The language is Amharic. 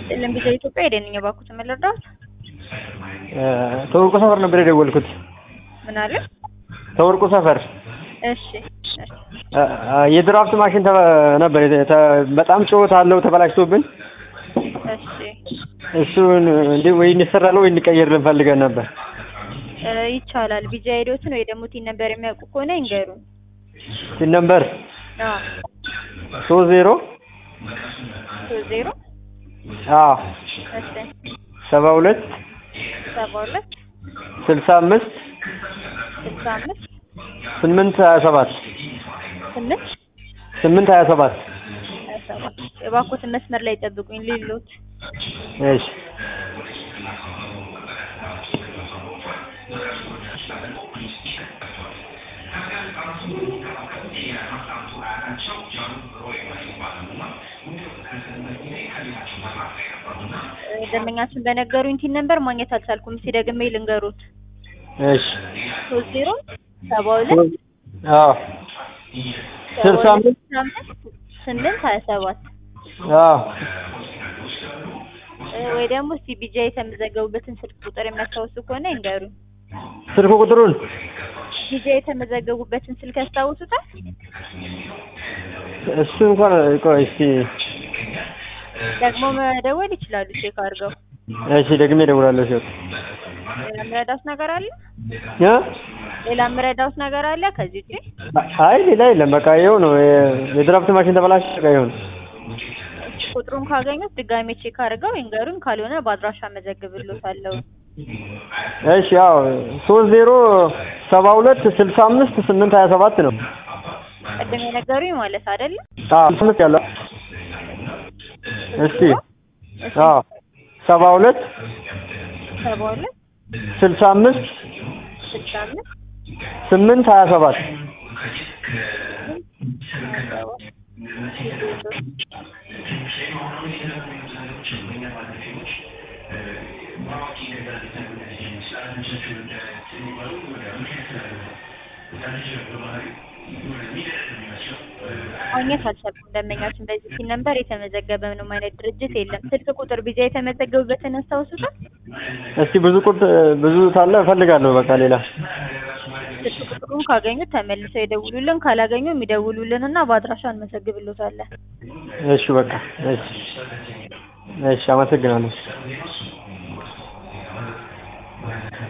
ይስጥልን ቪዛ ኢትዮጵያ የደንኛ ባኩት መለርዳት ተወርቁ ሰፈር ነበር የደወልኩት። ምን አለ? ተወርቁ ሰፈር እሺ እሺ። የድራፍት ማሽን ተ- ነበር የተ- ተ- በጣም ጩኸት አለው ተበላሽቶብን፣ እሺ እሱን እንዲ ወይ እንሰራለን ወይ እንቀይርልን ፈልገን ነበር። እ ይቻላል። ቪዛ ሄዶትን ወይ ደግሞ ቲን ነበር የሚያውቁ ከሆነ ይንገሩን። ሲን ነምበር አዎ ሶስት ዜሮ ሶስት ዜሮ አዎ እሺ ሰባ ሁለት ሰባ ሁለት ስልሳ አምስት ስልሳ አምስት ስምንት ሀያ ሰባት ስምንት ስምንት ሀያ ሰባት ሀያ ሰባት የባኮትን መስመር ላይ ጠብቁኝ ሌሎት እሺ ደንበኛችን በነገሩኝ ቲን ነበር ማግኘት አልቻልኩም። እስኪ ደግሜ ልንገሩት። እሺ ሶስት ዜሮ ሰባ ሁለት አዎ ስልሳ አምስት ስልሳ አምስት ስምንት ሀያ ሰባት አዎ እ ወይ ደግሞ እስቲ ቢጃ የተመዘገቡበትን ስልክ ቁጥር የሚያስታውሱ ከሆነ ይንገሩኝ። ስልክ ቁጥሩን ቢጃ የተመዘገቡበትን ስልክ ያስታውሱታል? እሱ እንኳን ቆይ እስኪ ደግሞ መደወል ይችላሉ ቼክ አድርገው። እሺ ደግሜ እደውላለሁ ሲወጣ ሌላ የምረዳውት ነገር አለ? እ ሌላ የምረዳውት ነገር አለ ከዚህ ውጪ? አይ ሌላ የለም በቃ ይኸው ነው የ- የድራፍት ማሽን ተበላሽ በቃ ይኸው ነው ቁጥሩን ካገኙት ድጋሜ ቼክ አድርገው ይንገሩን። ካልሆነ በአድራሻ መዘግብሎታለሁ። እሺ ያው ሶስት ዜሮ ሰባ ሁለት ስልሳ አምስት ስምንት ሀያ ሰባት ነው ቅድም የነገሩኝ ማለት አይደለም? አዎ ስምንት ያለው እስቲ አዎ ሰባ ሁለት ሰባ ሁለት ስልሳ አምስት ስልሳ አምስት ስምንት ሀያ ሰባት ማግኘት አልቻልኩም። ደንበኛችን በዚህ ሲል ነበር የተመዘገበ ምንም አይነት ድርጅት የለም። ስልክ ቁጥር ቢጃ የተመዘገቡበትን ያስታውሱታል? እስቲ ብዙ ቁጥ ብዙ ታለ እፈልጋለሁ በቃ ሌላ ስልክ ቁጥሩን ካገኙት ተመልሰው ይደውሉልን፣ ካላገኙ የሚደውሉልን እና በአድራሻ እንመዘግብሎታለን። እሺ በቃ እሺ እሺ አመሰግናለሁ